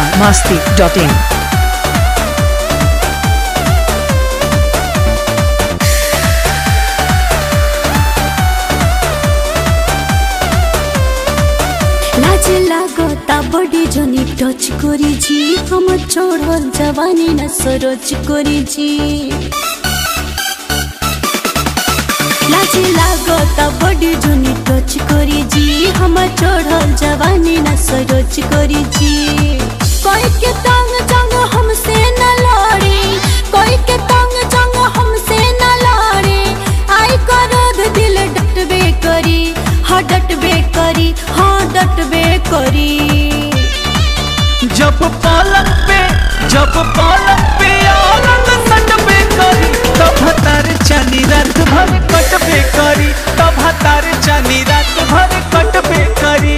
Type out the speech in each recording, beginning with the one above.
Bihar Masti dot in লাজ লাগতা body Johnny touch করেছি আমার চড়ল জওয়ানি না সরজ করেছি লাজ লাগতা বডি জনি টচ করেছি আমার চড়ল জওয়ানি না সরজ করেছি कोई के तंग जंग हमसे न लड़े कोई के तंग जंग हमसे न लड़े आई करद दिल डटबे करी हाँ डटबे करी हाँ डटबे करी जब पालक पे जब पालक पे औरत सटबे करी तब तार चानी रात भर कटबे करी तब तार चानी रात भर कटबे करी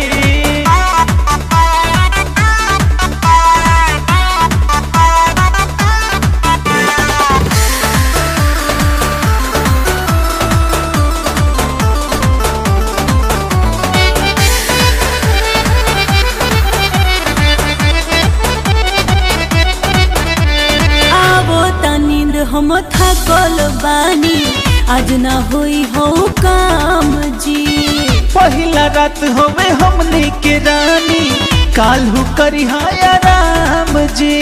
आवो त नींद हम थकल बानी आज ना होई हो काम जी पहिला रात होवे हमने के रानी काल्हू करी हाया राम जी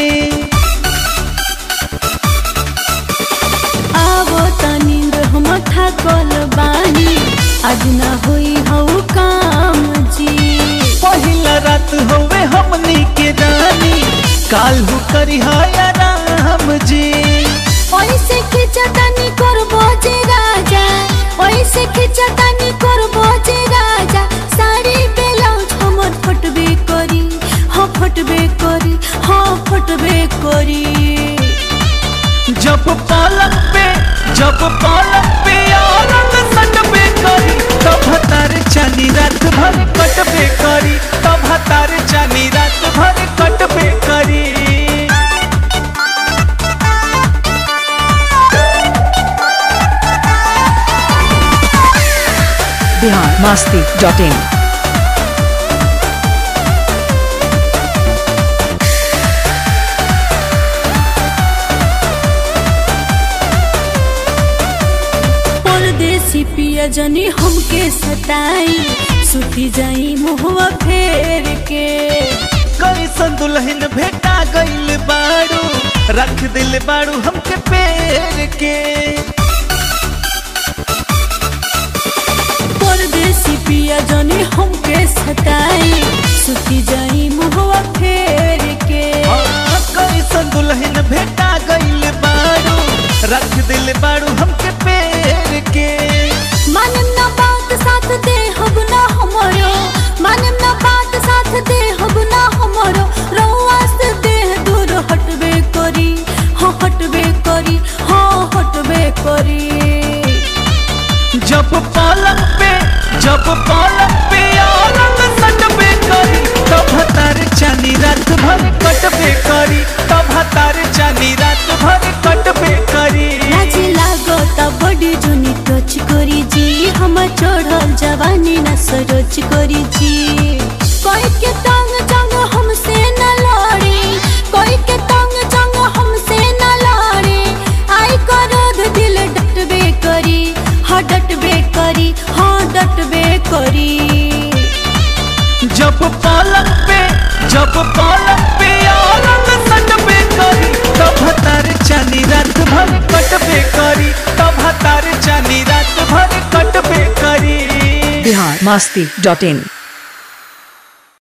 आवो त नींद हम थकल बानी आज ना होई हो काम जी पहिला रात होवे हमने के रानी काल्हू करी हाया राम जी ओइसे खिचतानी करबो जे राजा ओइसे खिचतानी करबो जे राजा साड़ी ब्लाउज हमर फटबे करी हाँ फटबे करी हाँ फटबे करी जब पालक पे जब पालक पे औरत सटबे करी तब तार चानी रात भर कटबे करी तब तार चानी रात भर कटबे करी बिहार मस्ती डॉट इन परदेसी पिया जनी हमके सताई सुती जाई मुहवा फेर के कैसन दुल्हन भेटा गइल बाड़ू रख दिल बाड़ू हमके पेड़ के परदेसी पिया जनी हमके सताई सुती जाई मुहवा फेर के हाँ, कैसन दुल्हन भेटा गइल बाड़ू रख दिल बाड़ू हमके पेड़ के मानम ना बात साथ दे हब ना हमरो मानम ना बात साथ दे हब ना हमरो रहुआ से देह दूर हटबे करी हाँ हटबे करी हाँ हटबे करी जब पालक पे जब पालक पे औरत सटबे करी तब तार चानी रात भर कटबे करी तब तार चानी रात भर कटबे करी लाज लागता बड़ी जुनी टच करी जी हम चढ़ल जवानी न सरोज करी जी कोई के तंग जंग हमसे न लड़े कोई के तंग जंग हमसे न लड़े आई करद दिल डटबे करी हाँ डटबे करी हाँ डटबे करी जब पालक पे जब पालक पे औरत सटबे करी तब तार चानी रात भर कटबे करी तब तार चानी रात भर कटबे करी बिहार मस्ती डॉट इन